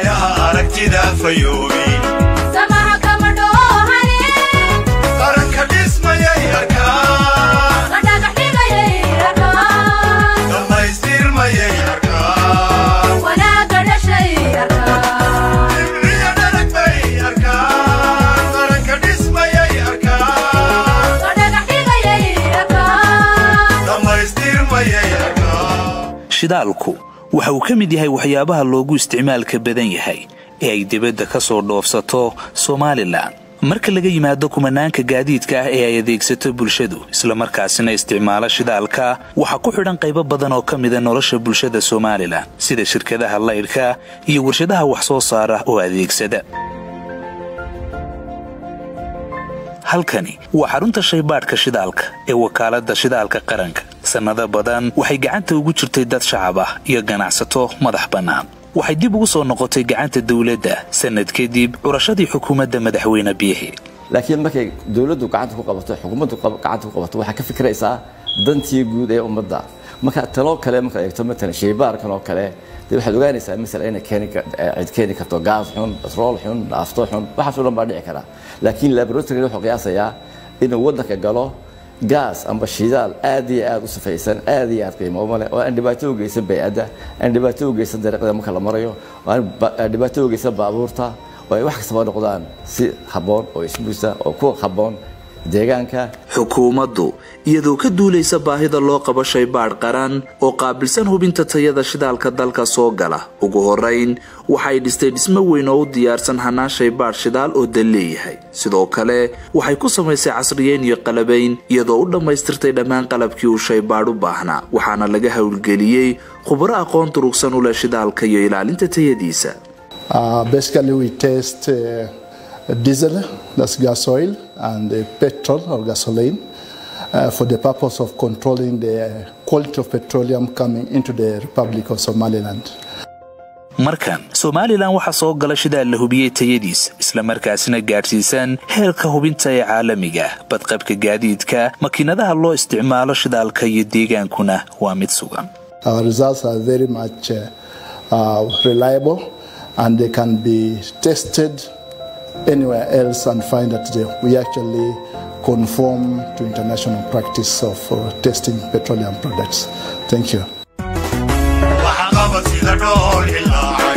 waayaha aragtida fayoobi samaha kama dhoohane qaranka dhismayay arkaan la dhagax dhigayay arkaan dhammaystirmayay arkaan wanaagga dhashay arkaan dhibciya dharag bay arkaan qaranka dhismayay arkaan la dhagax dhigayay arkaan dhammaystirmayay arkaan shidaalku waxa uu ka mid yahay waxyaabaha loogu isticmaalka badan yahay ee ay dibadda ka soo dhoofsato somalilan marka laga yimaado kumanaanka gaadiidka ah ee ay adeegsato bulshadu islamarkaasina isticmaalo shidaalka waxaa ku xidhan qaybo badan oo ka mida nolosha bulshada somalilan sida shirkadaha laydhka iyo warshadaha wax soo saara oo adeegsada halkani waa xarunta shaybaadhka shidaalka ee wakaaladda shidaalka qaranka sannado badan waxay gacanta ugu jirtay dad shacab ah iyo ganacsato madax bannaan waxay dib ugu soo noqotay gacanta dawladda sannad kadib curashadii xukuumadda madaxweyne biixi laakiin markay dowladdu gacanta ku qabato xukuumaddu qab- gacanta ku qabato waxaa ka fikiraysaa dantii guud ee ummadda marka taloo kale markaad eegto matalan shaybaarkan oo kale dee waxaad ogaanaysaa masala inay keeni ka- eh, cid keeni karto gaas xun batrool xun naafto xun waxaas oo dhan baa dhici kara laakiin laboratory wuxuu qiyaasayaa inuu waddanka galo gaas amba shidaal aad iyo aad u safaysan aad iyo aad qiimo uma leh oo aan dhibaato u geysan bay'adda aan dhibaato u geysan dariiqada marka la marayo oo aan ba- aan dhibaato u geysan baabuurta oo ay wax kastaba noqdaan si habboon oo isbuusa oo ku habboon deegaanka xukuumaddu iyadoo ka duulaysa baahida loo qabo shaybaadh qaran oo qaabilsan hubinta tayada shidaalka dalka soo gala ugu horrayn waxay dhistay dhismo weyn oo u diyaarsan hannaan shaybaadh shidaal oo dal leeyahay sidoo kale waxay ku samaysay casriyeyn iyo qalabayn iyadoo u dhammaystirtay dhammaan qalabkii uu shaybaadh u baahnaa waxaana laga howlgeliyey khubaro aqoon durugsan u leh shidaalka iyo ilaalinta tayadiisa Uh, basically, we test uh, diesel, that's gas oil, and uh, petrol or gasoline uh, for the purpose of controlling the quality of petroleum coming into the Republic of Somaliland. markan somalilan waxaa soo gala shidaal la hubiyey tayadiisa islamarkaasina gaadhsiisan heerka hubinta ee caalamiga ah badqabka gaadiidka makiinadaha loo isticmaalo shidaalka iyo deegaankuna waa mid sugan Our results are very much uh, uh, reliable and they can be tested anywhere else and find that they, we actually conform to international practice of uh, testing petroleum products. Thank you. waxa qabad sida dhool ilaa